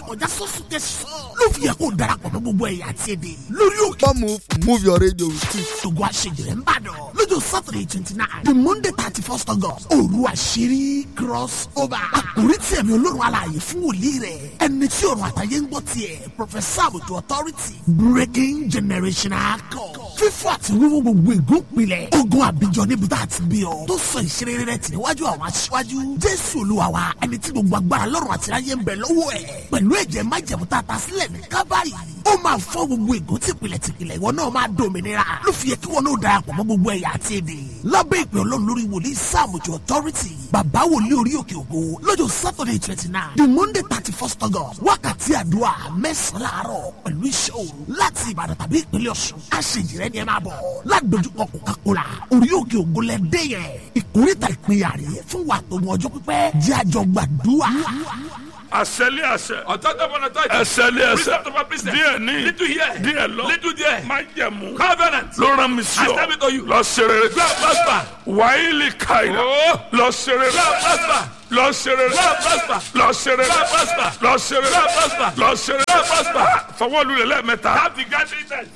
kọjá sọ́sùn tẹ̀sán ló fi yẹ kó darapọ̀ mọ́ gbogbo ẹ̀yà àti èdè lórí òkè Come move, move your radio with it. ṣògo àṣejìrẹ́ ń bàdàn lọ́jọ́ saturday twenty nine the monday thirty first august òru àṣírí cross over àkórí tí ẹ̀mí olórun alààyè fún wòlíì rẹ̀ ẹni tí ọ̀run àtàyè ń gbọ́ tiẹ̀ professor àbùtù authority breaking generational code fífọ́ àti wíwú gbogbo ègún pilẹ̀ ogun àbíjọ níbi tá a ti bí ọ tó sọ ìṣeré rẹ̀ tì níwájú àwọn aṣíwájú jésù olúwa wa ẹni tí gbogbo agbára lọ́rùn àti ayé ń bẹ lọ́wọ́ ẹ̀ pẹ̀lú ẹ̀jẹ̀ májẹ̀mú tá a ta sílẹ̀ ní kábàárì ó máa fọ́ gbogbo ègún tìpìlẹ̀ tìpìlẹ̀ ìwọ náà máa dòmìnira ló fi yẹ kí wọn náà darapọ̀ mọ́ gbogbo ẹ̀yà àti èdè lábẹ́ ìpè ọlọ́run lórí wòlíì sáàmùjọ authority bàbá wòlíì orí òkè ògo lọ́jọ́ saturday twenty nine the monday thirty first august wákàtí àdúrà mẹ́sàn-án láàárọ̀ pẹ̀lú iṣẹ́ òru láti ìbàdàn tàbí ìpínlẹ̀ ọ̀ṣun aṣèjìrẹ́ ni ẹ máa bọ̀ ládojúkọ coca-cola orí òkè ògo lẹ dé yẹn ìkórìtà ìpínyà rè fún wa tó mọ ọjọ́ pípẹ́ jẹ́ àjọ gbàdúrà. àṣẹlé àṣẹ Authority upon authority. ẹsẹlé ẹsẹ Precept upon precept. díẹ̀ ní Little here. díẹ̀ lọ Little there. má jẹ̀mú Covenant. ló rán mi sí I ọ tell it to you. lọ ṣeré Go and prosper. wàhálì káyìlá Oh. lọ ṣeré Go and prosper. lọ ṣeré Go and prosper. lọ ṣeré Go and prosper. lọ ṣeré Go and prosper. lọ ṣeré Go and prosper. fọwọ́ lulẹ̀ lẹ́ẹ̀mẹ́ta Have the gathering time.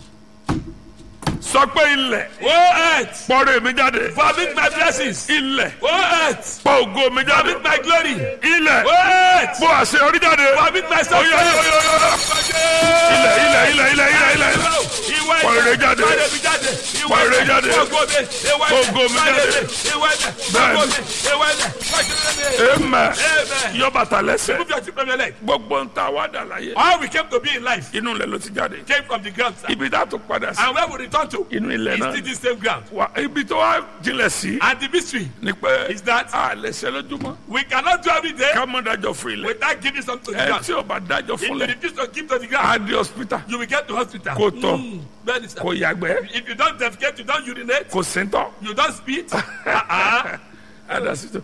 sọ pé ilẹ̀ Oh earth. pọ́nrẹ́ mi jáde Vomit my blessings. ilẹ̀ Oh earth. pọ́ ògo mi jáde Vomit my glory. ilẹ̀ Oh earth. pọ́ àṣeyọrí jáde Vomit my Oyo, success. oyo, oyo, oyo. ilẹ̀ ilẹ̀ ilẹ̀ ilẹ̀ ilẹ̀ ilẹ̀ Ìwọ Pọ̀ ire jáde. Jáde mi jáde. Ìwọ Pọ̀ ire jáde. Ògo mi. Ìwọ Ògo mi jáde. Ìwọ ẹ̀dẹ̀. Bẹ́ẹ̀ni. Ògo mi. Ìwọ ẹ̀dẹ̀. Fọ́ṣẹ́lẹ́ mi. amen Amen. yọ bàtà lẹ́sẹ̀ Move your feet from your leg. gbogbo ń ta wá dà láyé All we came to be in life inú ilẹ̀ ló ti jáde came from the ground, sir. ibi tá a tún padà sí And where we return to inú ilẹ̀ is náà still the same ground. wà ibi tó wá jinlẹ̀ sí And the mystery ni pé is that a lè ṣe lójúmọ́ we cannot do every day ká mọ́ dájọ́ fún ilẹ̀ without giving something to the ẹ ground. tí o bá dájọ́ If fún you lẹ̀ refuse to give to the á ground, di hospital you will get to hospital. kò tọ̀ Mm, bẹ́ẹ̀ni sir. kò yàgbẹ́ If you don't defecate, you don't urinate, kò síntọ́ you don't spit. Uh-uh. adasito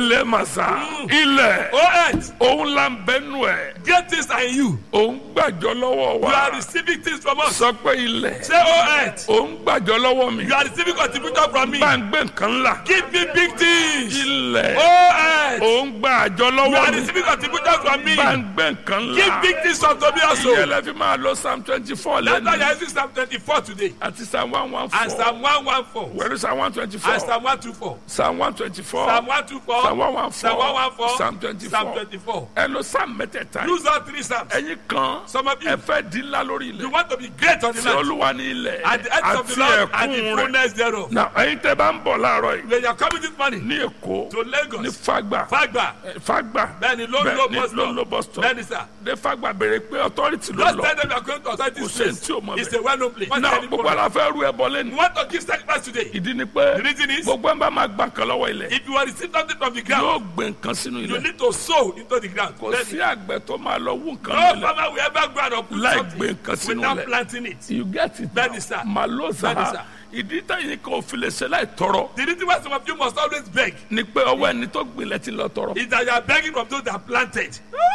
ẹlẹ́màsá ilẹ̀ Oh earth, òun là ń bẹ́nu ẹ̀ great things are in you. òun gbàjọ́ lọ́wọ́ You are wa receiving things from us. sọ pé ilẹ̀ Say, oh earth, òun gbàjọ́ lọ́wọ́ mi you are receiving contribution from me. bá ń gbé nǹkan ńlá Give me big things. ilẹ̀ Oh earth, òun gbàjọ́ you are lọ́wọ́ mi receiving contribution from me. bá ń gbé nǹkan Give ńlá big things unto me also. ìyẹlẹ fi máa lọ psalm twenty four That's why you lẹ́nu are using Psalm 24 today. àti psalm one one And four Psalm 114. wẹ̀rù psalm one twenty four And Psalm 124. psalm one twenty four Psalm 124. psalm one one Psalm four 114. psalm twenty Psalm four 24. ẹ lọ psalm mẹ́tẹ̀ẹ̀ta Use all three Psalms. ẹ̀yin kan Some of you, ẹ fẹ́ di ńlá lórí you ilẹ̀ want to be great on the tí land. olúwa ní ilẹ̀ At the end of àti the Lord and the ẹ̀kún rẹ̀ fullness thereof. na ẹ̀yin tẹ́ bá ń bọ̀ láàárọ̀ yìí When you are coming this morning ní èkó to ní Lagos, fagba Fagba, fagba Bẹ́ẹ̀ni, ló ń bẹ́ẹ̀ lo ní bus ló ń lo stop. bus stop Bẹ́ẹ̀ni sir. ní fagba béèrè pé authority ló Just lọ tell them you are going to authority Kò sí ẹni space. tí ò mọ̀ It's bẹ́ẹ̀. a well-known place. What's náà the gbogbo problem? àlà fẹ́ rú ẹbọ lẹ́nu You want to give sacrifice today. ìdí ni pé The reason is, gbogbo ẹ̀ bá máa gbà kan lọ́wọ́ ilẹ̀ if you want to receive something from the ground, yóò gbé nǹkan sínú you ilẹ̀ need to sow into the ground. kò Then sí àgbẹ̀ tó máa lọ wú nǹkan No nílẹ̀ farmer will ever go out and put Láì something gbé nǹkan sínú without ilẹ̀. planting it. you get it Bẹ́ẹ̀ni sir. maloza Bẹ́ẹ̀ni sir. ìdí táyìn kan ò fi lè ṣe láì tọrọ The reason why some of you must always beg ni pé ọwọ́ ẹni tó gbilẹ̀ ti lọ tọrọ is that you are begging from those that planted.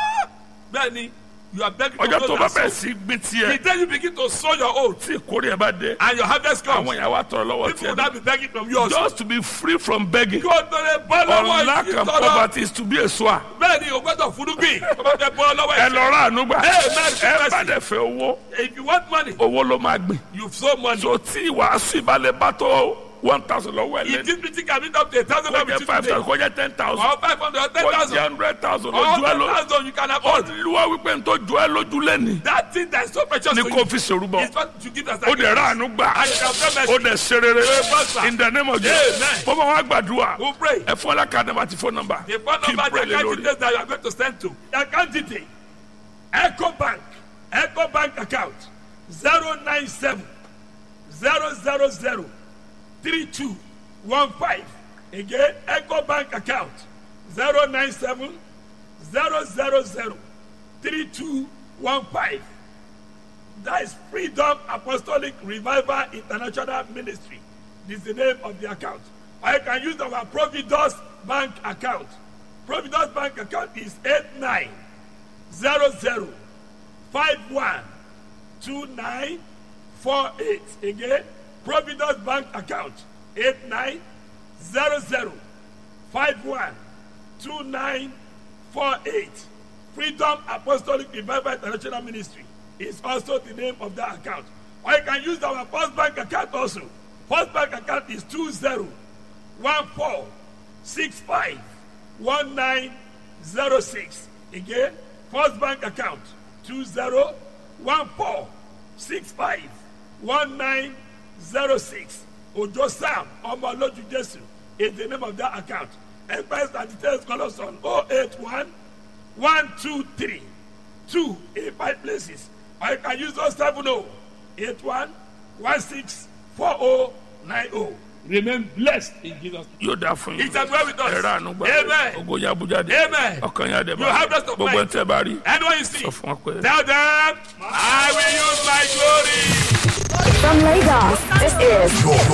Bẹ́ẹ̀ni, you are begging from ọjọ́ tó those bá that bẹ̀rẹ̀ sow. sí gbin The tiẹ̀ day you begin to sow your own tí ìkórè ẹ̀ bá dé and your harvest comes, àwọn ìyàwó àtọrọ lọ́wọ́ people will tiẹ̀ not be begging from you also. just to be free from begging Kí o tó lè bọ́ lọ́wọ́ or lack ìṣí and tọ́lọ́. poverty is to be a sower Bẹ́ẹ̀ni, o gbọ́dọ̀ furugbìn. O bá fẹ́ bọ́ lọ́wọ́ ẹ ìṣí. lọ rà àánú gbà Amen. ẹ bá dẹ̀ fẹ́ owó If you want money, owó ló máa gbìn you sow money. so tí ìwàásù ìbálẹ̀ bá tó one thousand lọ́wọ́ ẹ̀ If lẹ́nu this meeting can meet up to a thousand kó dollars jẹ́ with five you thousand today, kó jẹ́ ten thousand or five hundred or ten kó jẹ́ thousand, hundred thousand or lójú ẹ ten lọ thousand you can afford. olúwa wípé n tó ju ẹ lójú lẹ́ni That thing that is so precious ni to kò you fi ṣèrúbọ is what you give as ó dẹ̀ rà àánú gbà And you can pray mercy. ó dẹ̀ ṣe rere prosper. in the name of Jesus Amen. bọ́mọ wa gbàdúrà Who pray? ẹ fún ọlọ́kadà nàbà àti fóònù nàmbà The phone kí n number, pray the lé account lórí details that you are going to send to. The account detail. Echo Bank. Echo Bank account. 097 000 3215. Again, Echo Bank account. 097 000 3215. That is Freedom Apostolic Revival International Ministry. This is the name of the account. Or you can use our Providus Bank account. Providus Bank account is 8900512948. Again, Providus Bank account 8900512948. Freedom Apostolic Revival International Ministry is also the name of that account. Or you can use our First Bank account also. First Bank account is 2014651906. Again, First Bank account 2014651906. Ojo Sam Omoloju Jesu is the name of that account. Empires and details call us on 081 123 2 in five places. Or you can use those 70 81 16 4090. Remain blessed in Jesus' name. yóò dáa fún yín. It has well with us. ẹ̀rọ àánú gbà. Amen. ogo ya abuja de. Amen. ọkàn yà dẹ̀ You have rest of gbogbo mind. ẹ̀ tẹ́ bá rí. Anyone you see, sọ fún wa pé. tell them, I will use my glory. From Lagos, this is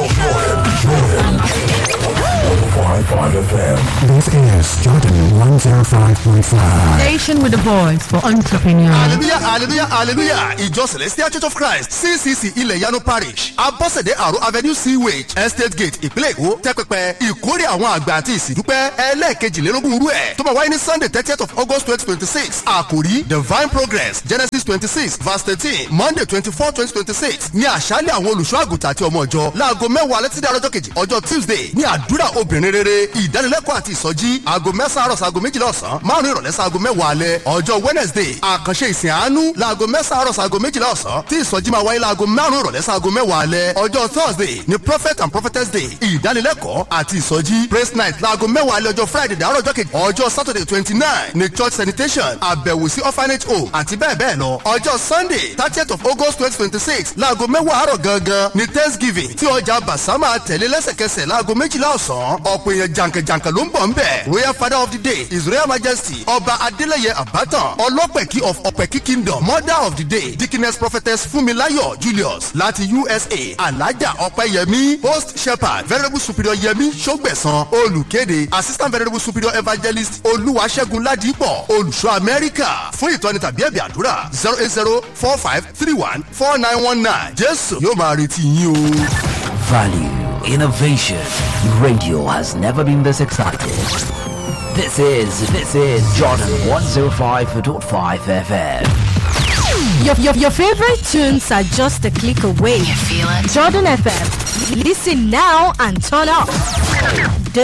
This is Jordan 105.5. Station with a voice for entrepreneurs. hallelujah hallelujah hallelujah ìjọ celestial church of christ ccc ilẹ̀ yanu parish abọ́sẹ̀dé àrò avenue sewage estate gate ìpínlẹ̀ èkó tẹ́pẹpẹ ìkórè àwọn àgbà àti ìsìndúpẹ́ ẹlẹ́ẹ̀kejìlélógún rú ẹ̀ tó máa wáyé ní sunday thirtieth of august twenty twenty six àkòrí divine progress genesis twenty six verse thirteen monday twenty four twenty twenty six ní àṣálẹ̀ àwọn olùṣọ́ àgùntàn àti ọmọ ìjọ láago mẹ́wàá alẹ́ títí àrọ́jọ́ kejì ọjọ́ tuesday ní àdúrà obìnrin rere ìdánilẹ́kọ̀ọ́ àti ìsọjí aago mẹ́sàn-án àrọ̀ sago méjìlá ọ̀sán márùn-ún ìrọ̀lẹ́ sago mẹ́wàá alẹ́ ọjọ́ wednesday àkànṣe ìsìn àánú laago mẹ́sàn-án àrọ̀ sago méjìlá ọ̀sán tí ìsọjí máa wáyé laago márùn-ún ìrọ̀lẹ́ sago mẹ́wàá alẹ́ ọjọ́ thursday ní prophet and prophetess day ìdánilẹ́kọ̀ọ́ àti ìsọjí praise night laago mẹ́wàá alẹ́ ọjọ́ friday dàárọ̀ ọjọ́ kejì ọjọ́ saturday twenty nine ní church sanitation àbẹ̀wò sí orphanage home àti bẹ́ẹ̀ bẹ́ẹ̀ lọ ọjọ́ sunday thirtieth of august twenty twenty six laago mẹ́wàá àárọ̀ gangan ní thanksgiving tí ọjà basama tẹ̀lé lẹ́sẹ̀kẹsẹ̀ laago méjìlá ọ̀sán ọ̀pọ̀ èèyàn jàǹkànjàǹkàn ló ń bọ̀ ń bẹ̀ royal father of the day his royal majesty ọba adeleye abatan ọlọ́pẹ̀kí of ọ̀pẹ̀kí kingdom mother of the day dickiness prophetess funmilayo julius láti usa alaja ọ̀pẹ̀yẹmí host shepherd venerable superior yẹmí sọgbẹ̀sán olùkéde assistant venerable superior evangelist olúwaṣẹ́gun ládìpọ̀ olùṣọ́ amẹ́ríkà fún ìtọ́ni tàbí ẹ̀bì àdúrà zero eight zero four five three one four nine one nine jésù yóò máa retí yín o. Value, innovation. Radio has never been this excited. This is, this is Jordan 105.5 FM. Your, your, your favorite tunes are just a click away. You feel it? Jordan FM. Listen now and turn up. The-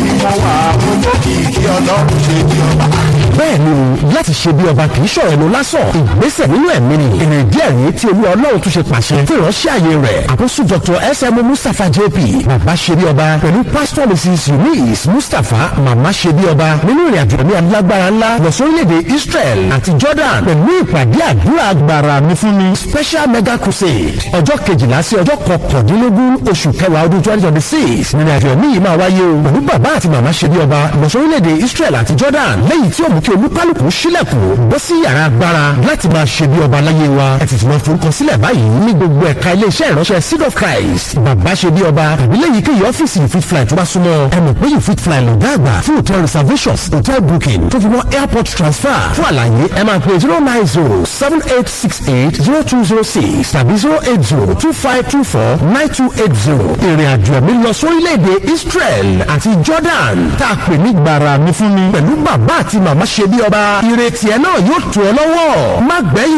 bẹ́ẹ̀ ni o láti ṣe bí ọba kì í ṣọ̀rọ̀ ẹnu lásán ìgbésẹ̀ nínú ẹ̀mí ni èrè díẹ̀ rí tí olú ọlọ́run tún ṣe pàṣẹ fún ìránṣẹ́ àyè rẹ̀ àkóso dr sm mustapha jp bàbá ṣe bí ọba pẹ̀lú pastor mrs eunice mustapha màmá ṣe bí ọba nínú ìrìn àjò ẹ̀mí alágbára ńlá lọ sórílẹ̀-èdè israel àti jordan pẹ̀lú ìpàdé àdúrà agbára mi fún mi special mega crusade ọjọ́ kejìlá sí ọjọ́ kọkàndínlógún oṣù kẹwàá ọdún twenty twenty six nínú àjò ẹ̀mí yìí máa wáyé o pẹ̀lú bàbá àti màmá ṣe bí ọba lọ sórílẹ̀-èdè israel àti jordan lẹ́yìn tí ó mú kí olúkálùkù sílẹ̀kùn bọ́ sí yàrá agbára láti máa ṣe bí ọba láyé wa ẹ ti ti máa forúkọ sílẹ̀ báyìí ní gbogbo ẹ̀ka iléeṣẹ́ ìránṣẹ́ seed of christ bàbá ṣe bí ọba tàbí lẹ́yìn kéyìí ọ́fíìsì you fit fly tó bá súnmọ́ ẹ mọ̀ pé you fit fly lọ́gá àgbà fún hotel reservations hotel booking tó fi mọ́ airport transfer fún àlàyé ẹ máa pè zero nine zero seven eight six eight zero two zero six tàbí zero eight zero two five two four nine two eight zero ìrìn àjò ẹ̀mí lọ sórílẹ̀-èdè israel àti jordan tá a pè ní gbàrà mi fún mi pẹ̀lú bàbá àti màmá ṣe bí ọba ìrètí ẹ náà yóò tù ọ lọ́wọ́ má gbẹ́yìn